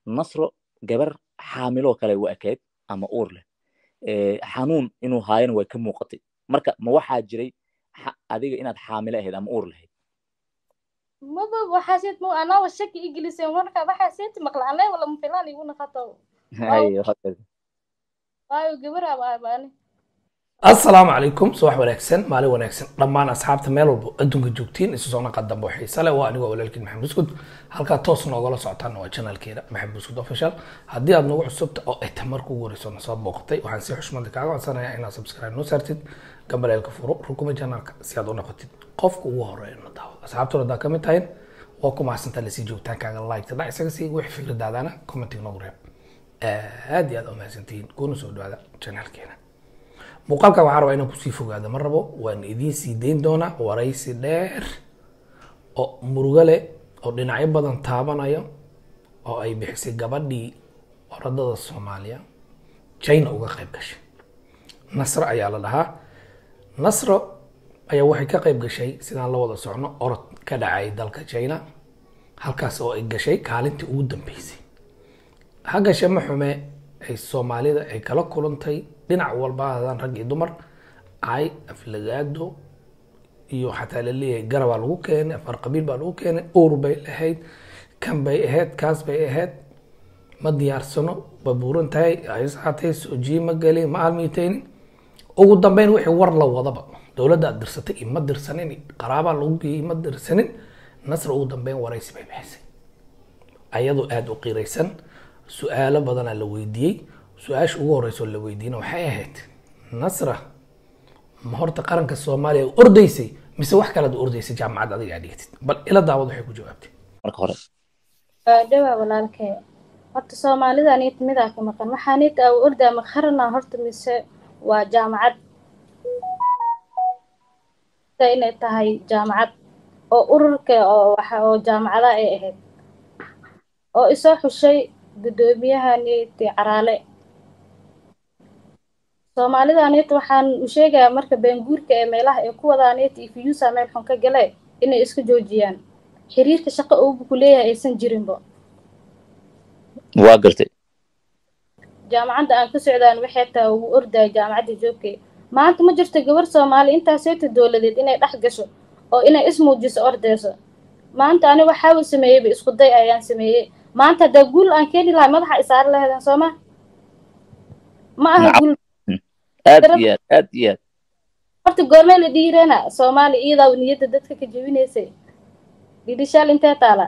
nasro gabar xaamiloo kale u ekayd ama uur leh xanuun inuu haayana way ka muuqatay marka ma waxaa jiray adiga inaad xaamilo ahayd ama uur lahayd maba waxaaseed ma anaa shaki igeliseen marka waxaaseeti maqla anlee wala mafilaan igu naqato waayo gabar abaani assalaamu calaykum subax wanaagsan maalin wanaagsan dhammaan asxaabta meel walba adduunka joogtiin isu soo naqa dambe xiise leh waa anigoo walaalkiin maxamed buskud halkaa toos noogala socotaana waa channelkeena maxamed buskud official haddii aad nagu cusubta oo ay tahay marka ugu horeyso na soo booqatay waxaan si xushmada kaaga codsanayaa inaad subscribe noo saartid gambaleelka furo rukuma channelka si aad u noqotid qofka ugu horeeya na daawada asxaabtuna haddaa kamid tahay waa ku mahadsantaa lasii joogtaankaaga like tada isaga sii wixii fikradaadana commenting noogu reeb aad iyo aad u mahadsantihiin kuna soo dhawaada channelkeena muuqaalka waxaan rabaa inaan kusii fogaado ma rabo waan idiin sii dayn doonaa waraysi dheer oo murugo leh oo dhinacyo badan taabanayo oo ay bixisay gabadhii orodada soomaaliya china uga qayb gashay nasro ayaa la dhahaa nasro ayaa waxay ka qayb gashay sidaan la wada socno orod ka dhacay dalka china halkaas oo ay gashay kaalintii ugu dambeysay ha gashe ma xume ay soomaalida ay kala kulantay dhinac walba hadaan rag iyo dumar ay aflagaado iyo xataa laleeyahay garabaa lagu keenay afar qabiil baa lagu keenay uur bay lahayd kan bay ahayd kaas bay ahayd ma diyaarsano ba buuran tahay haatay sojiye ma gelin ma almiitaynin ugu dambeyn wixii war la wadaba dowladda aad dirsatay iyo ma dirsanin qaraabaa lagu geeyey ma dirsanin nasr ugu dambeyn waraysi bay bixisay ayadoo aada u qiraysan su-aalo badanaa la weydiiyey su-aasha ugu horeysa oo la weydiina waxay ahayd nasra ma horta qaranka soomaaliya u ordaysay mise wax kalead u ordaysay jaamacad adiga aad dhigatid bal ila daawad waxay ku jawaabtay marka hore dhawaa walaalkee horta soomaalida aniit midaa ka maqan waxaa niit aa ordaa ma qarana horta mise waa jaamacad inay tahay jaamacad oo ururka oo waxa oo jaamacada ay ahayd oo isoo xushay guddoomiyaha niiti caraale soomaalida aniit waxaan u sheegayaa marka beenguurka ee meelaha ay ku wadaa aniit iyo fiyuusa meel xun ka gale inay iska joojiyaan xiriirka shaqo uubu ku leeyahay aysan jirinba waa gartay jaamacadda aan ka socdaan waxay tahay ugu ordaya jaamacadda joogkay maanta ma jirto gabar soomaali intaaseeta dowladeed inay dhex gasho oo inay ismuujiso ordeyso maanta ani waxaaba sameeyeyba isku day ayaan sameeyey maanta haddaa guul aan keeni lahay madaxa isaari lahaydeen sooma ma aha guul aad iyo aad aad iyo aad horta goormee la dhiirana soomaali iyadaa niyadda dadka ka jebinaysay dhidhishaal intee taala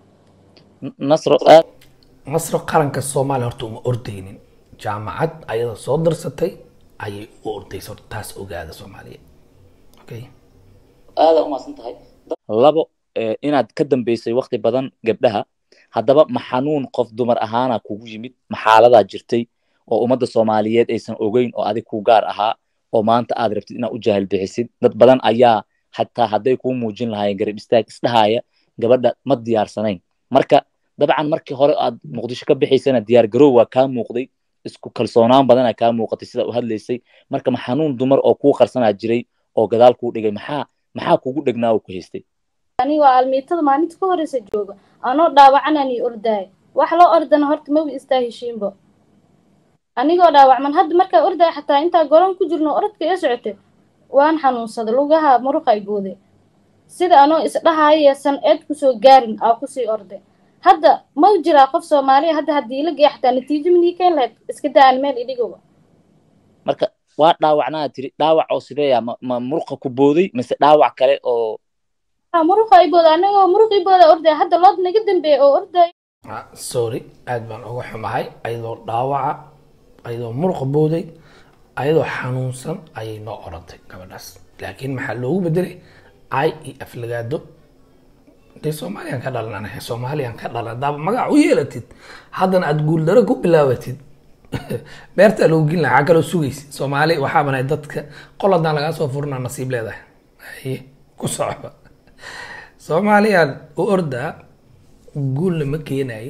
nasro aad nasro qaranka soomaaliya horta uma ordaynin jaamacad ayada soo dirsatay ayay u ordaysa horta taas ogaada soomaaliya okay aada umaasan tahay labo inaad ka dambeysay wakti badan gabdhaha haddaba ma xanuun qof dumar ahaana kugu yimid ma xaaladaa jirtay oo ummadda soomaaliyeed aysan ogeyn oo adig ku gaar ahaa oo maanta aad rabtid inaad u jaahil bixisid dad badan ayaa xataa hadday kuu muujin lahaayeen garab istaag isdhahaya gabadha ma diyaarsanayn marka dabcan markii hore aad muqdisho ka bixaysana diyaar garow waa kaa muuqday isku kalsoonaan badanaa kaa muuqatay sida u hadlaysay marka ma xanuun dumar oo kuu qarsanaa jiray oo gadaal kuu dhigay maxaa maxaa kugu dhegnaa oo ku haystay ani waa almiitada maalinta ka horeysa jooga anoo dhaawacanani ordaay wax loo ordana horta mawi istaa heshiinbo anigoo dhaawacman hadda markaa ordaay xataa intaa goron ku jirno orodka ee socotay waan xanuunsaday lugaha muruqa ay booday sida anoo isdhahaayo san eed kusoo gaarin aa kusii orday hadda mau jiraa qof soomaaliya hadda haddii la geeya xataa natiijo minii keen lahayd iska daa aan meel idhigowa marka waa dhaawacnaa tiri dhaawac oo sideeya ma ma muruqa ku booday mise dhaawac kale oo muruqa ay booda anagoo muruqii booda ordaya hadda lood naga dambeeya oo ordaya sorry aad baan uga xumahay ayadoo dhaawaca ayadoo muruqa booday ayadoo xanuunsan ayay noo orantay gabadhaas laakiin maxaa loogu bedelay cay iyo aflagaado dee soomaaliyaan ka dhalan anahay soomaaliyaan ka dhalan hadaaba magac u yeelatid haddana aada guuldaro ku bilaabatid beertaa loogu gelin lahaa kaloo sugaysa soomaali waxaa banahay dadka qol haddaan lagaa soo furnaa nasiib leedahay haye ku socoba soomaaliyaan u ordaa guulna ma keenay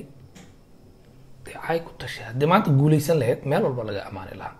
dee cay ku tashay haddii maanta guulaysan lahayd meel walba laga amaani lahaa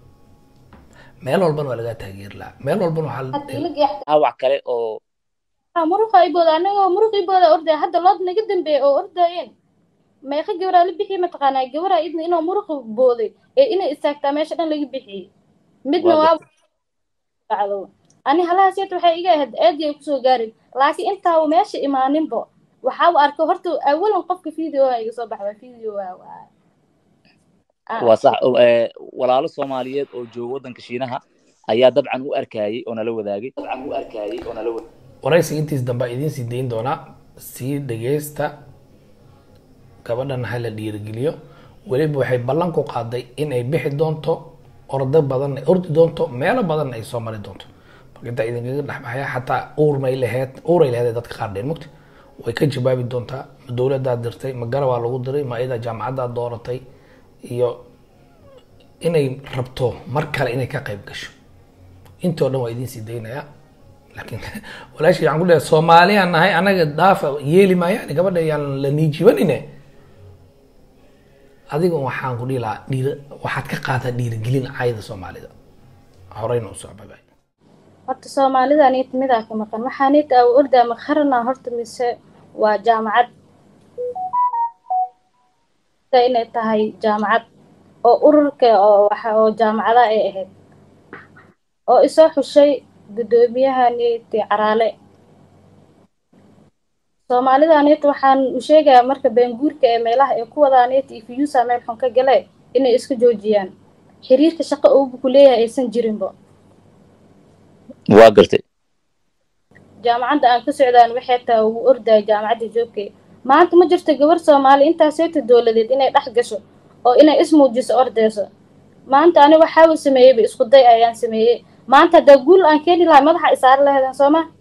meel walbana waa lagaa taageeri lahaa meel walbana waxaa haddii la geeya dhaawac kale oo muruqa ay booda anagoo muruqii booda ordaya hadda lood naga dambeeya oo ordayeen meeqa gabaraa la bixiyey mataqaanaa gabaraa idna inuu muruqa booday ee inay istaagtaa meesha dhan laga bixiyey midna Waa waa dhacdo ani halahaas yet waxay iga ahayd aadi ay kusoo gaarin laakiin intaa meesha imaaninbo waxaa u arkay horta awalan qofka videoa iga soo baxda videoa waa Ah, waa sax oo, ee, walaalo soomaaliyeed oo jooga waddanka shiinaha ayaa dabcan u arkayay oo nala wadaagay dabcan u arkayay oo nala wadaagay waraysiga intiis dambe idiin sii dayn doonaa sii dhegeysta gabadhan ha la dhiirigeliyo weliba waxay ballan ku qaaday in ay bixi doonto ordo badan ordi doonto meelo badan ay soo mari doonto marka intaa idinkaga dhexbaxaya xataa uur may laheyd uuray laheyd dadka qaar dheen mugta way ka jawaabi doontaa ma dowladdaa dirtay ma garabaa lagu diray ma iyada jaamacaddaa dooratay iyo inay rabto mar kale inay ka qayb gasho intii oo dhan waa idiin sii daynayaa laakiin walaashii waxaan ku leeyahay soomaaliyaan nahay anaga dhaafa yeeli maayaan gabadha yaan la niijibanine adiga waxaan ku dhihi lahaa dhiira waxaad ka qaataa dhiirigelin caayada soomaalida horeyna u soo babay horta soomaalida anit midaa ka maqan waxaa nit aa ordaa makharana horta mise waa jaamacad Sida inay tahay jaamacad oo ururka oo waxa oo jaamacada ay ahayd oo isoo xushay guddoomiyaha niti caraale soomaalida nit waxaan u sheegayaa marka beenguurka ee meelaha ay ku wadaa nit iyo fiyuusa meel xun ka gale inay iska joojiyaan xiriirka shaqo uubu ku leeyahay aysan jirinbo waa gartay jaamacadda aan ka socdaan waxay tahay ugu ordaya jaamacadda joogkay maanta ma jirto gabar soomaali intaaseeta dowladeed inay dhex gasho oo inay ismuujiso ordeyso maanta ani waxaaba sameeyeyba isku day ayaan sameeyey maanta haddaa guul aan keeni lahay madaxa isaari lahaydeen soo ma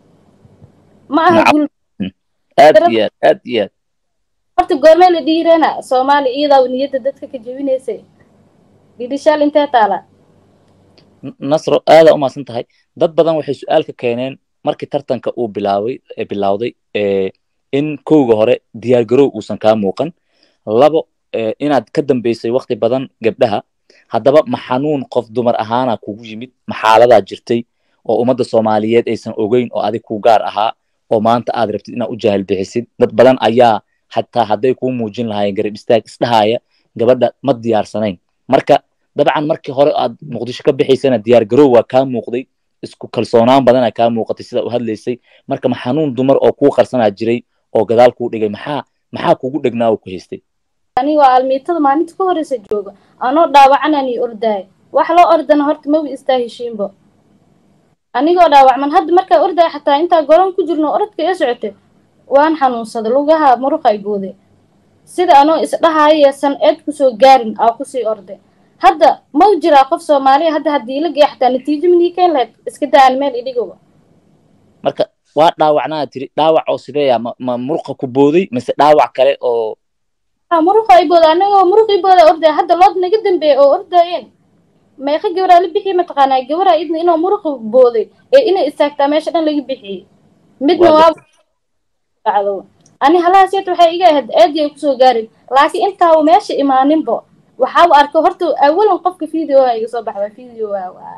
ma aha Nacam. guul aad iyo aad aad iyo aad horta goormee la dhiirana soomaali iyadaa niyadda dadka ka jebinaysay dhidhishaal intee taala N- nasro aadaa umahadsan tahay dad badan waxay su-aal ka keeneen markii tartanka uu bilaabay ee bilowday ee in kowga hore diyaargarow uusan kaa muuqan labo ee inaad ka dambeysay waqti badan gabdhaha haddaba ma xanuun qof dumar ahaana kugu yimid ma xaaladaa jirtay oo ummadda soomaaliyeed aysan ogeyn oo adig ku gaar ahaa oo maanta aad rabtid inaad u jahil bixisid dad badan ayaa xataa hadday kuu muujin lahaayeen garab istaag isdhahaya gabadha ma diyaarsanayn marka dabcan markii hore aad muqdisho ka bixaysana diyaar garow waa kaa muuqday isku kalsoonaan badana kaa muuqatay sida u hadlaysay marka ma xanuun dumar oo kuu qarsanaa jiray oo gadaal kuu dhigay maxaa maxaa kugu dhegnaa oo ku haystay ani waa almiitada maalinta ka horeysa jooga anoo dhaawacanan iyo ordaay wax loo ordana horta mawi istaa heshiinbo anigoo dhaawacman hadda markaa ordaay xataa intaa goron ku jirno orodka ee socotay waan xanuunsaday lugaha muruqa ay booday sida anoo isdhahaayo san eed kusoo gaarin aa kusii orday hadda mau jiraa qof soomaaliya hadda haddii la geeya xataa natiijo minii keen lahayd iska daan meel idhigoba marka waa dhaawacnaa tiri dhaawac oo sideeya ma, ma muruqa ku booday mise dhaawac kale oo Ah, muruqa ay booda anagoo muruq ii booda ordaya hadda lood naga dambeeya oo ordaayeen meeqa gabaraa la bixiyey mataqaanaa gabaraa idna inuu muruqa booday ee inay istaagtaa meesha dhan laga bixiyey midna Waa waa dhacdo ani halahaas yet waxay iga ahayd aadi ay kusoo gaarin laakiin intaa uu meesha imaaninbo waxaa u arkay horta awalan qofka videoa iga soo baxda videoa waa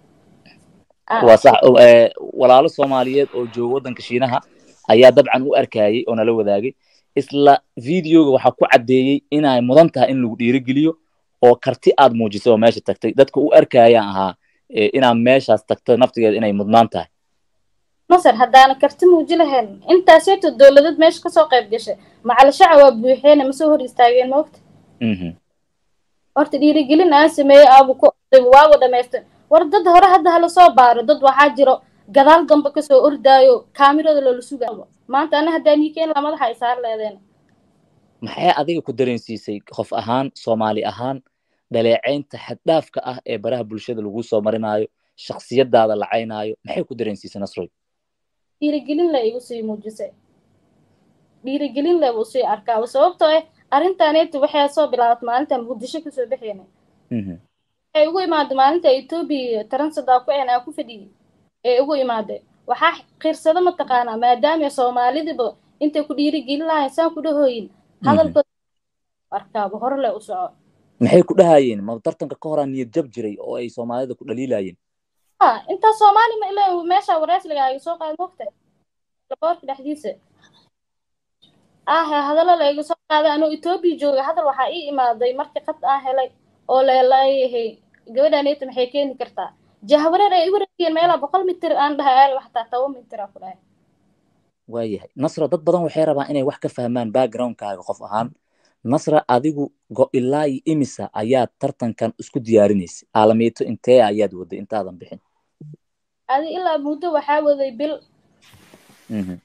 Ah. waa sax oo, ee, walaalo soomaaliyeed oo jooga waddanka shiinaha ayaa dabcan u arkayay oo nala wadaagay isla videoga waxaa ku caddeeyey inay mudan tahay in lagu dhiirigeliyo oo karti aad muujisay oo meesha tagtay dadka u arkayaan ahaa ee, inaad meeshaas tagto naftigeeda inay mudnaan tahay masar haddaana karti muuji lahayn intaaseeto dowladad meesha kasoo qayb gashay macalashaca waa buuxeene masoo hor istaageen maogta Mhm. horta dhiirigelin aan sameeyey aabu ku orday waabu dhamaystay war dad hore hadda hala soo baaro dad waxaa jiro gadaal dambe kasoo ordaayo kaamirada loola sugaayo maanta ana haddaa niikeen la madaxa ay saar leedeen maxay adiga ku dareensiisay qof ahaan soomaali ahaan dhaleecaynta xaddhaafka ah ee baraha bulshada lagu soo marinaayo shakhsiyadaada la caynaayo maxay ku dareensiisay nasroy dhiirigelin le igu sii muujisay dhiirigelin le buu sii arkaa sababtoo ah arrintaaneeti waxay soo bilaabatay maalinta muqdisho kasoo baxeena Mhm. waxay ugu imaaday maalinta etoobiya taransada ku een aa ku fadhiyey ee ugu imaaday waxaa qirsado mataqaanaa maadaama soomaalidiba intay ku dhiirigelin lahayn saan ku dhahooyin hadalkooda arkaaba hore le u soco maxay ku dhahayeen ma tartanka ka horaa niyad jab jiray oo ay soomaalida ku dhaliilayeen ha intaa soomaali ma ilaa meesha wareesligaaga soo qaad mogta laboorka dhexdiisa ah hadallo la iga soo qaada anoo etoobiya jooga hadal waxaa ii imaaday markii qad aan helay oo leelayahay gabadhaneeta maxay keeni kartaa jahwareer ay i wareegeen meelaa boqol mitir aan dhahay aal waxtaa toban mitir aa ku dhahay waayahay nasra dad badan waxay rabaan inay wax ka fahmaan backgroundkaaga qof ahaan nasra adigu go ilaa iyo imisa ayaad tartankan isku diyaarinaysay aalamiito intee ayaad waday intaadan bixin adi ilaa muddo waxaa waday bil Mhm.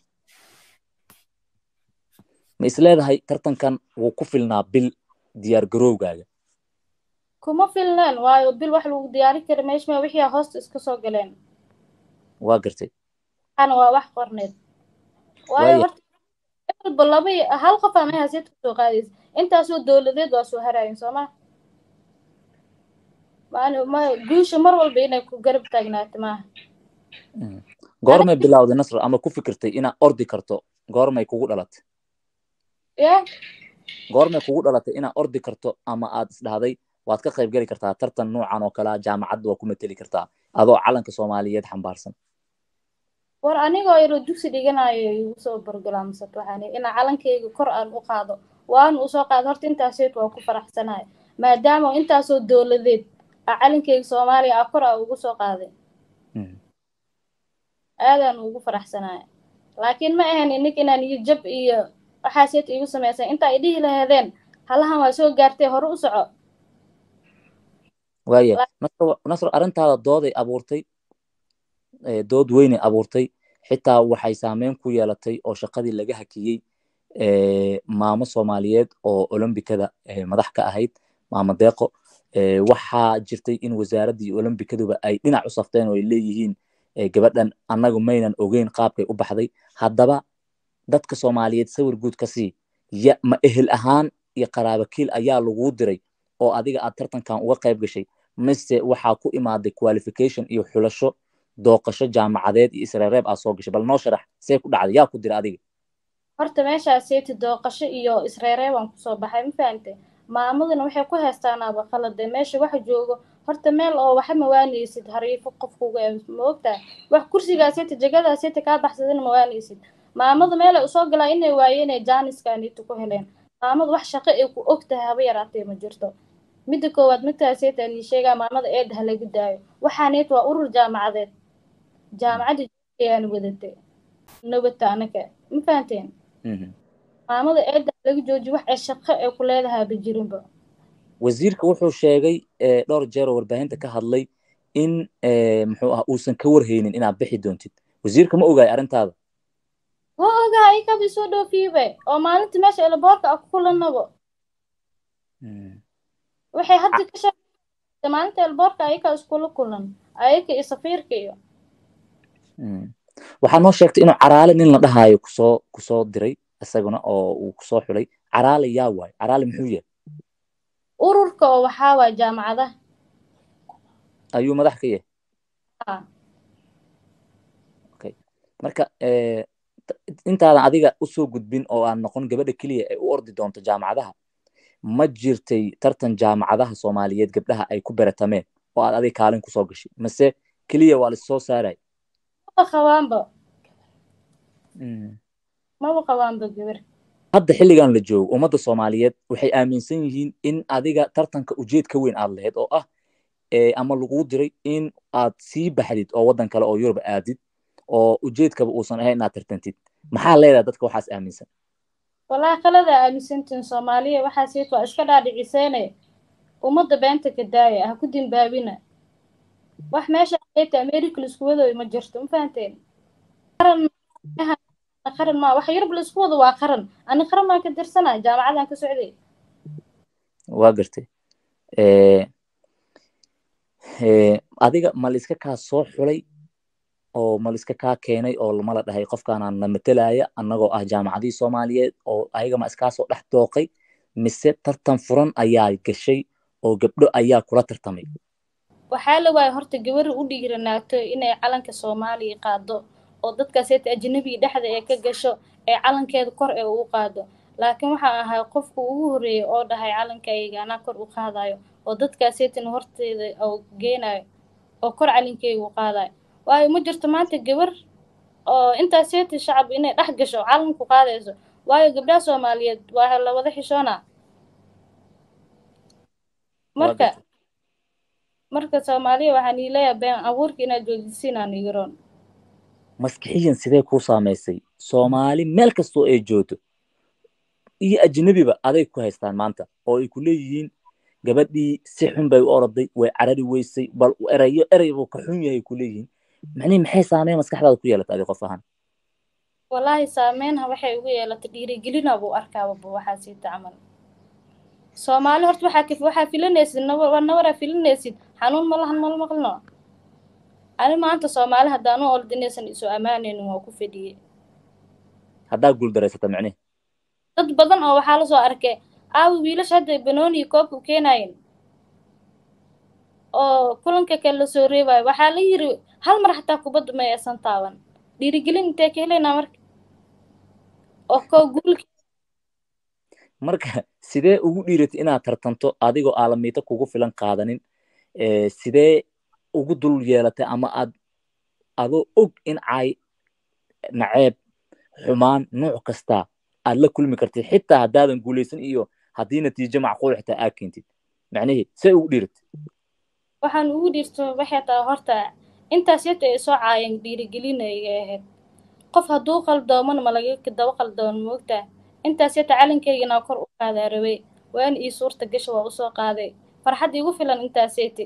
ma isleedahay tartankan wuu ku filnaa bil diyaar garowgaaga kuma filneen waayo bil wax lagu diyaarin kara meeshma wixii aa hoosta iska soo galeen waa gartay waxaana waa wax qorneed waayo Waaya. horta walba laba iyo- hal qof aa meeshaas yad kusoo qaadaysa intaasoo dowladeed waa soo harayin soo ma maana ma guusha mar walba inay ku garab taagnaato maaha Mhm. goormay bilowday nasra ama ku fikirtay inaad ordi karto goormay kugu dhalatay ya goormay kugu dhalatay inaad ordi karto ama aad isdhahday waad ka qayb geli kartaa tartan noocan oo kalea jaamacadda waa ku mateli kartaa adoo calanka soomaaliyeed xambaarsan war anigoo yaroo dugsi dhiganayo igu soo borgolaamsat waxaan ihi inaa calankayga kor aan u qaado waan u soo qaado horta intaaseed waa ku faraxsanahay maadaama intaasoo dowladeed aa calankayga soomaaliya ah kor aa ugu soo qaaday Mhm. aadaan ugu faraxsanahay laakiin ma ahan inig inaan iyo jab iyo waxaaseed igu samaysan intaa idhihi laheedeen halahan waa soo gaartay hore u soco waaya nasr nasr arrintaada dooday abuurtay eh, dood weynay abuurtay xitaa waxay saameyn ku yeelatay oo shaqadii laga hakiyey eh, maamo soomaaliyeed oo olombikada eh, madax ka ahayd maamo deeqo eh, waxaa jirtay in wasaaraddii olombikaduba ay dhinac u safteen oo ay leeyihiin eh, gabadhan annagu maynan ogeyn qaabkay u baxday haddaba dadka soomaaliyeed sawir guud ka sii ya ma ehel ahaan iyo qaraabakiil ayaa laguu diray oo adiga aad tartankan uga qayb gashay mise waxaa ku imaaday qualification iyo xulasho dooqasho jaamacadeed iyo isreereeb aad soo gashay bal noo sharax see ku dhacday yaa ku dira adiga horta meeshaaseeti dooqasho iyo isreeree baan kusoo baxay ma fahante maamaduna waxay ku heestaanaaba qalade meesha waxa joogo horta meel oo waxa mawaanaysid hariifo qofkuga ma ogtahay wax kursigaaseeti jagadaaseti kaa baxsadana mawaanaysid maamadu meelay usoo galaa inay waayeen ee jaaniskaanitu ku heleen maamadu wax shaqo ay ku og tahay haba yaraatee ma jirto midda koowaad midtaaseeta nii sheegaa maamada eedda ha lagu daayo waxaaneet waa urur jaamacadeed jaamacadda ayaan wadatay nabadta anaka ma fahanteen Mhm. maamada eedda ha lagu jooji wax ay shaqo ay ku leedahaaba jirinba wasiirka wuxuu sheegay eh, dhowr jeer oo warbaahinta ka hadlay in eh, muxuu ah uusan ka warhaynin inaad bixi doontid wasiirka ma ogaay arrintaada waa ogaa ikaba isoo dhoofiibe oo maalinta meesha elaboorka ah ku kulanabo waxay hadda ka shaqeysa maalinta elaboorka ayaka iskula kulan ayaka iyo safiirka iyo Mm. waxaa noo sheegtay inuu caraale nin la dhahaayo kusoo kusoo diray isaguna oo uu kusoo xulay caraale yaa waay caraale muxuu yahay ururka oo waxaa waaya jaamacadaha ayuu madax ka yahay Ah. okay marka eh, t- intaadan adiga usoo gudbin oo aan noqon gabadha keliya ay u ordi doonto jaamacadaha ma jirtay tartan jaamacadaha soomaaliyeed gabdhaha ay ku beratameen oo aad adiga kaalin kusoo gashay mase keliya waa lasoo saaray maba qabaanba maba qabaanba gabar hadda xilligan la joogo ummadda soomaaliyeed waxay aaminsan yihiin in adiga tartanka ujeed ka weyn aad lahayd oo ah eh, ama laguu diray in aad sii baxdid oo waddan kale oo yurub aadid oo ujeedkaba uusan ahayn inaad tartantid maxaa leedahay dadka waxaas aaminsan wallaahi qalada aaminsantiin soomaaliya waxaaseet waa iska dhaadhiciseene ummadda beenta ka daaya ha ku dimbaabina wax meesha ayta america laisku wadooyo ma jirto ma fahanteen qaran qaran ma wax yurub laisku wado waa qaran ani qaran baan ka dirsanaa jaamacadaan ka socday waa gartay Eh, eh, adiga ma laiska kaa soo xulay oo ma laiska kaa keenay oo lama la dhahay qofkaanaan na matelaya annagoo ah jaamacadihii soomaaliyeed oo ayaga ma iskaa soo dhex dooqay mise tartan furan ayaa gashay oo gabdho ayaa kula tartamay waxaa la waaya horta gabari u dhiiranaato inay calanka soomaaliya qaado oo dadkaaseeta ajnabiga dhexda ee ka gasho ee calankeeda kor ee ugu qaado laakiin waxaan ahay qofka ugu horreeyay oo dhahay calankayga anaa kor u qaadayo oo dadkaaseetina horteeda oo geenayo oo kor calankeyga u qaadayo waayo ma jirto maanta gabar oo intaaseeta shacab inay dhex gasho calanku qaadayso waayo gabdhaha soomaaliyeed waa la wada xishoona marka marka soomaaliya waxaan ii leeyahay been abuurka inaad joojisiin aan igaroon maskixiyan sidee kuu saamaysay soomaali meel kastoo ay joogto iyo ajnebiba aday ku haystaan maanta oo ay ku leeyihiin gabadhii si xun bay u oroday way carari weysay bal erayo erey buu ka xun yahay ku leeyihiin macnihi maxay saameyn maskaxdaada ku yeelatay adi qof ahaan wallaahi saameynha waxay ugu yeelatay dhiirigelina buu arkaaba bu waxaa siita camal soomaali horta waxaa ka waxaa filanaysid nawar nawaraa filanaysid xanuun ma lahan mal maqlino ani maanta soomaali haddaan u orda inaysan isu ammaanaynin waa ku fadhiyey haddaa guuldareysata macnihi dad badan oo waxaa lasoo arkay aawi wiilasha hadda banooni koobka u keenayen oo kulanka kale lasoo reebayo waxaa la yiri hal mar xataa kubadda ma aysan taaban dhiirigelin intee ka helaynaa marka oo koo guulka marka sidee ugu dhiiratay inaad tartanto adigoo aalamiito kugu filan qaadanin sidee ugu dul yeelatay ama aad adoo og in cay naceeb xumaan nuuc kasta aad la kulmi kartid xitaa haddaadan guulaysan iyo haddii natiijo macquul xitaa aad keentid macnihii see ugu dhiiratay waxaan ugu dhiirto waxay tahay horta intaas yata ay soo caayeen dhiirigelin ay ahayd qof hadduu qaldoomana ma laga daba qaldoon moogtaa intaas yata calankaygana kor u qaadaa rabay waan ii suurta gasha waa usoo qaaday farxad igu filan intaas yati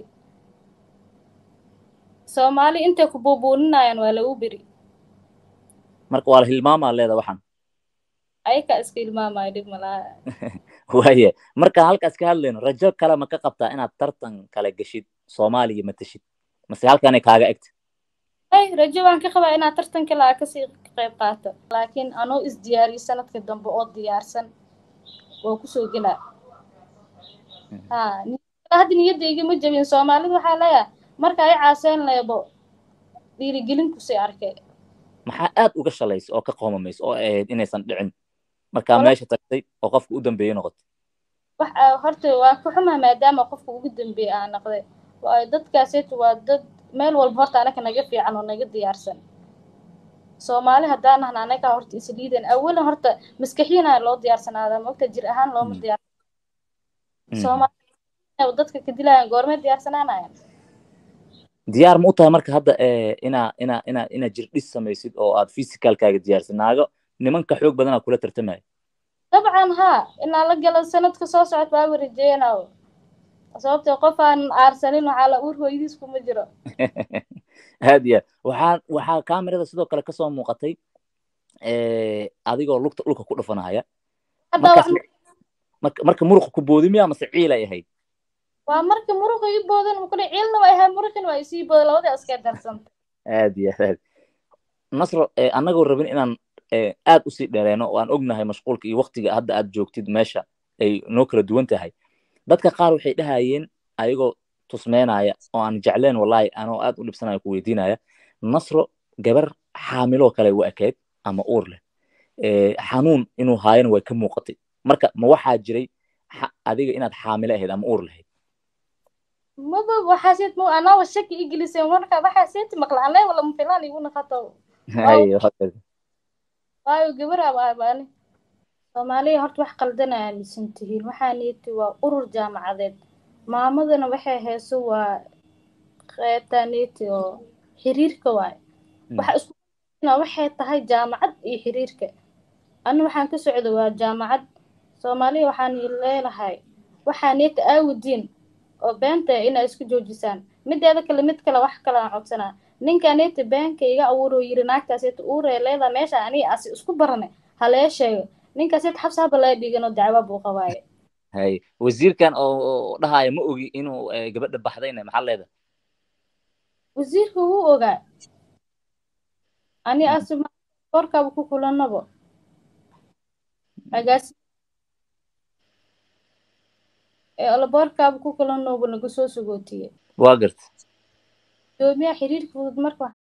soomaali intay ku buubuuninayaan waa lagu beri marka waa la hilmaamaa leeda waxaan ayakaa iska ilmaamaya dhib malaha waaye markaan halkaas ka hadlayno rajo kale ma ka qabtaa inaad tartan kale geshid soomaaliya matashid mase halkaanay kaaga egta ay rajo waan ka qabaa inaad tartan kale aa kasii qayb qaato laakiin anoo isdiyaariyo sanadka dambe oo diyaarsan waa kusoo gelaa ha hadda niyadda igama jabin soomaalida waxaa leeyahay marka ay caaseen leebo dhiirigelin kusii arkay maxaa aad uga shalaysa oo ka qoomamaysa oo ahayd inaysan dhicin markaa meesha tagtay oo qofka u dambeeye noqotay wax horta waa ka xumaa maadaama qofka ugu dambeeye aa noqday waayo dadkaaseetu waa dad meel walba horta anaka naga fiican oo naga diyaarsan soomaali haddaan nahna anaga horta isliidan awalan horta maskaxiyana loo diyaarsanaada mogta jir ahaan looma diyaarsan soomaali dadka ka dilayan goormee diyaarsanaanayan diyaar ma u tahay marka hadda inaa inaa inaa inaa jirdhis samaysid oo aad physicalkaaga diyaarsid naago nimanka xoog badanaa kula tartamaya dabcan haa inaa la galo sanadka soo socod baaba rajeynayo sababtee qof aan aarsanin waxaa la uur hooyadiis kuma jiro aad iyo aad waxaa waxaa kamerada sidoo kale kasoo muuqatay adigoo lugta dhulka ku dhufanaya marka muruqa ku boodi miya mase ciilay ahayd waa marka muruqa ii boodan makule ciilna waa ahaa muruqin waa isii booda labadii iska darsanta aad iyo aad nasro annagoo rabin inaan aad usii dheereyno oo aan ognahay mashquulka iyo waktiga hadda aad joogtid meesha ay noo kala duwan tahay dadka qaar waxay dhahayeen ayagoo tusmeynaya oo aan jecleen wallahi anoo aad u dhibsanayo ku weydiinaya nasro gabar xaamiloo kale u ekayd ama uur leh xanuun inuu haayana way ka muuqatay marka ma waxaa jiray adiga inaad xaamilo ahayd ama uur lahayd maba waxaa seet ma anaa shaki igeliseen marka waxaa seeti maqla anlee wala mafilaan igu naqato waayo gabar abaani soomaaliya horta wax qaldana aaminsan tihiin waxaa niiti waa urur jaamacadeed maamadana waxay heeso waa qeybtaa niiti oo xiriirka waaye waxa isku waxay tahay jaamacad iyo xiriirka ani waxaan ka socda waa jaamacad soomaaliya waxaan leelahay waxaa niiti aawudiin oo beenta inaa isku joojisaan mideeda kale mid kale wax kale aan codsanaa ninka niiti beenka iga abuuro yiri naagtaasita uuree leedaa meesha aniga asi isku barane halee sheego ninkaasita xabsi haba laga dhigan oo dacwa buu qabaaye hay wasiirkan oo dhahaya ma ogi inuu gabadha baxdayna maxaa leeda wasiirka wuu ogaa ani asi boorkaaba ku kulanabo agaasi laboorkaaba ku kulanobu naga soo sagootiye waa garta gudoomiyaha xiriirka fudud marka